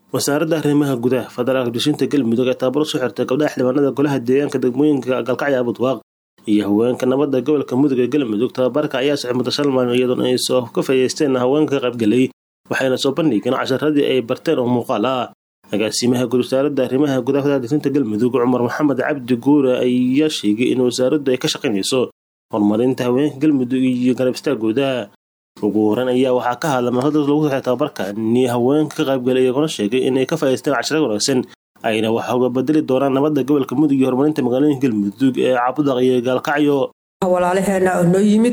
wasaaradda arrimaha gudaha federaalka dushinta galmudug ee taabaro soo xirtay gabdhaha xildhibaanada golaha deegaanka degmooyinka galkacyo abudwaaq iyo haweenka nabadda gobolka mudug ee galmudug tababarka ayaa socay muddo shan maalin iyadoona ay soo ka faa'iideysteen haweenka ka qaybgelay waxayna soo bandhigeen casharadii ay barteen oo muuqaal ah agaasimaha guud wasaaradda arrimaha gudaha federaalka dushinta galmudug cumar maxamed cabdi guure ayaa sheegay in wasaaraddu ay ka shaqaynayso horumarinta haweenka galmudug iyo garab istaagooda ugu horeyn ayaa waxaa ka hadla marada lagu saxay tababarkani haweenka ka qaybgalay iyagona sheegay inay ka faa'iideysteen casharo wanaagsan ayna wax uga bedeli doonaan nabadda gobolka mudug iyo horumarinta magaalooyinka galmudug ee caabudaq iyo gaalkacyo walaalaheena oo noo yimid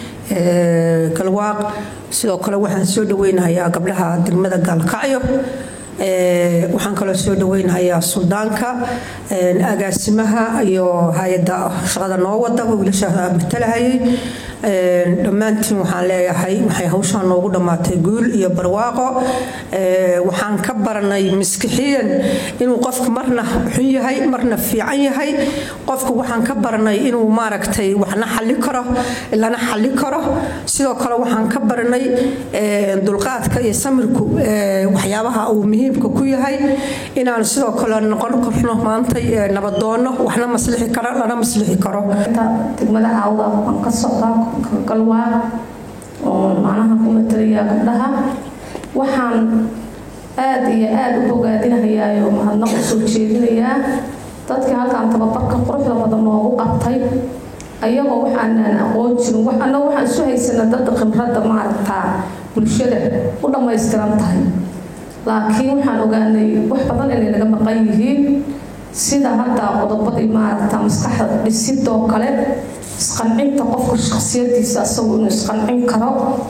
galwaaq sidoo kale waxaan soo dhaweynahayaa gabdhaha degmada gaalkacyo waxaan kaloo soo dhaweynahayaa suldaanka agaasimaha iyo hay-adda shaqada noo wadaba wiilasha matalahayay dhammaantiin waxaan leeyahay waxay hawshaan noogu dhammaatay guul iyo barwaaqo waxaan ka baranay miskixiyan inuu qofku marna xun yahay marna fiican yahay qofku waxaan ka baranay inuu maaragtay waxna xalli karo lana xalli karo sidoo kale waxaan ka baranay dulqaadka iyo samirku waxyaabaha uu muhiimka ku yahay inaan sidoo kale noqon karno maanta nabadoono waxna maslixi karo lana maslixi karo degmada caawda waan ka socdaa galwaaq oo macnaha ku matalaya gabdhaha waxaan aada iyo aada u bogaadinahayaa mahadnaq u soo jeedinayaa dadkii halkaan tababarka quruxda badan noogu qabtay ayagoo waxaanaan aqoon jirin annaga waxaan isu haysana dad khibradda maaragtaa bulshada u dhammaystiran tahay laakiin waxaan ogaanay wax badan inay naga maqan yihiin sida hadda qodobadii maaragta maskaxda dhisidoo kale isqancinta qofka shaksiyadiisa asagu inuu isqancin karo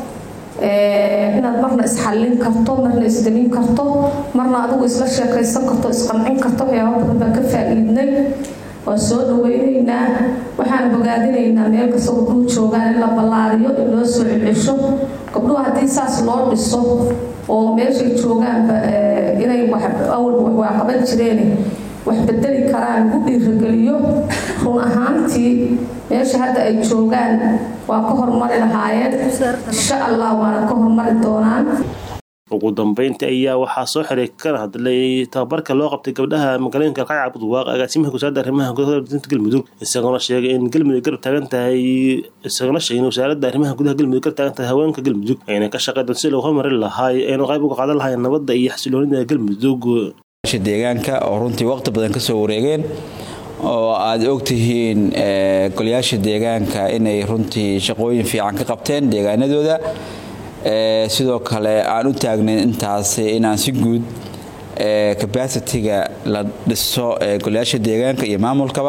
inaad marna isxallin karto marna isdamin karto marna adigu isla sheekaysan karto isqancin karto waxyaaba badan baan ka faa-iidnay waan soo dhaweynaynaa waxaan bogaadinaynaa meel kasta gabdhuhu joogaan in la ballaariyo in loo soo celcesho gabdhuhu haddii saas loo dhiso oo meeshay joogaanba inay awalba waa qaban jireen wax bedeli karaan lagu dhiirageliyo run ahaantii meesha hadda ay joogaan waa ka hormari lahaayeen insha allah waana ka hormari doonaan ugu dambeyntii ayaa waxaa soo xiray kana hadlay tababarka loo qabtay gabdhaha magaalooyinka galkacyo cabudwaaq agaasimaha wasaaradda arrimaha gudaha dinta galmudug isagoona sheegay in galmudug garab taagan tahay isagoona sheegay in wasaaradda arrimaha gudaha galmudug garab taagan tahay haweenka galmudug ayna ka shaqey doon si loo hormarin lahaay ayna qayb uga qaadan lahayn nabadda iyo xasiloonida galmudug deegaanka oo runtii waqti badan ka soo wareegeen oo aad ogtihiin golayaasha deegaanka inay runtii shaqooyin fiican ka qabteen deegaanadooda sidoo kale aan u taagnayn intaas inaan si guud capacity-ga la dhiso golayaasha deegaanka iyo maamulkaba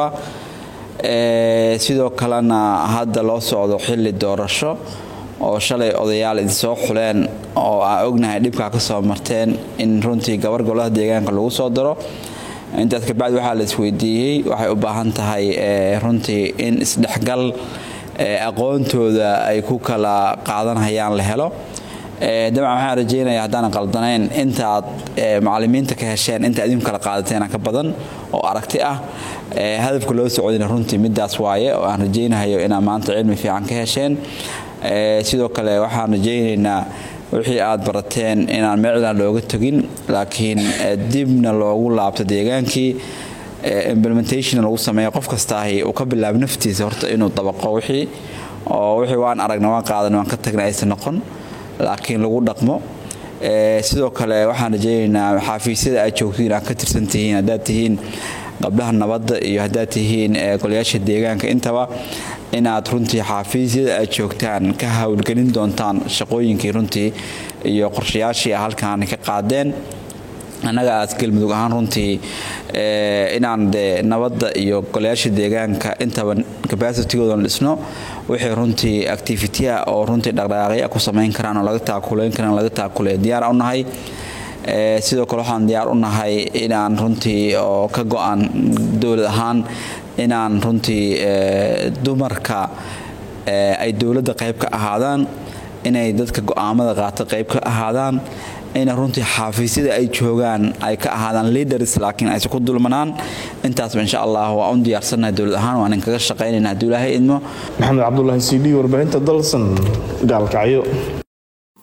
sidoo kalena hadda loo socdo xilli doorasho oo shalay odayaal idinsoo xuleen oo aan ognahay dhibkaa ka soo marteen in runtii gabar golaha deegaanka lagu soo daro intaas kabacdi waxaa la isweydiiyey waxay u baahan tahay runtii in isdhexgal aqoontooda ay ku kala qaadanhayaan la helo dabcan waxaan rajeynaya haddaanan qaldanayn intaaad macalimiinta ka hesheen inta idinku kala qaadateena ka badan oo aragti ah hadafka loo socodina runtii midaas waaye oo aan rajeynahayo inaad maanta cilmi fiican ka hesheen sidoo kale waxaan rajeynaynaa wixii aad barateen inaan meecdan looga tegin laakiin dibna loogu laabto deegaankii implementation lagu sameeyo qof kastaahi uu ka bilaabo naftiisa horta inuu dabaqo wixii oo wixii waan aragna waan qaadan waan ka tagna aysan noqon laakiin lagu dhaqmo sidoo kale waxaan rajeynaynaa xaafiisyada aad joogtiin aad ka tirsan tihiin haddaad tihiin gabdhaha nabadda iyo haddaad tihiin golayaasha deegaanka intaba inaad runtii xaafiisyada aad joogtaan ka howlgelin doontaan shaqooyinkii runtii iyo qorshayaashii halkaan ka qaadeen annaga aad galmudug ahaan runtii inaan de nabadda iyo golayaasha deegaanka intaba capacitigoodan dhisno wixii runtii activitya oo runtii dhaqdhaqaaqya ku samayn karaan oo laga taakuleyn karaan laga taakule diyaar u nahay sidoo kale waxaan diyaar u nahay inaan runtii oo ka go-an dowlad ahaan inaan runtii dumarka ay dowladda qayb ka ahaadaan inay dadka go-aamada qaata qayb ka ahaadaan ina runtii xaafiisyada ay joogaan ay ka ahaadaan leaders laakiin aysan ku dulmanaan intaasba insha allah waa un diyaarsannahay dowlad ahaan waan inkaga shaqaynayna hadduu ilaahay idmo maxamed cabdulaahi cd warbaahinta dalsan gaalkacyo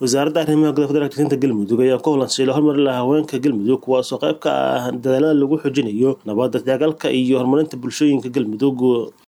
wasaaradda arrimaha gudaha federaalka degsinta galmudug ayaa ku holansiila horumari lahaa haweenka galmudug kuwaasoo qayb ka ah dadaalada lagu xoojinayo nabadda dagaalka iyo horumarinta bulshooyinka galmudug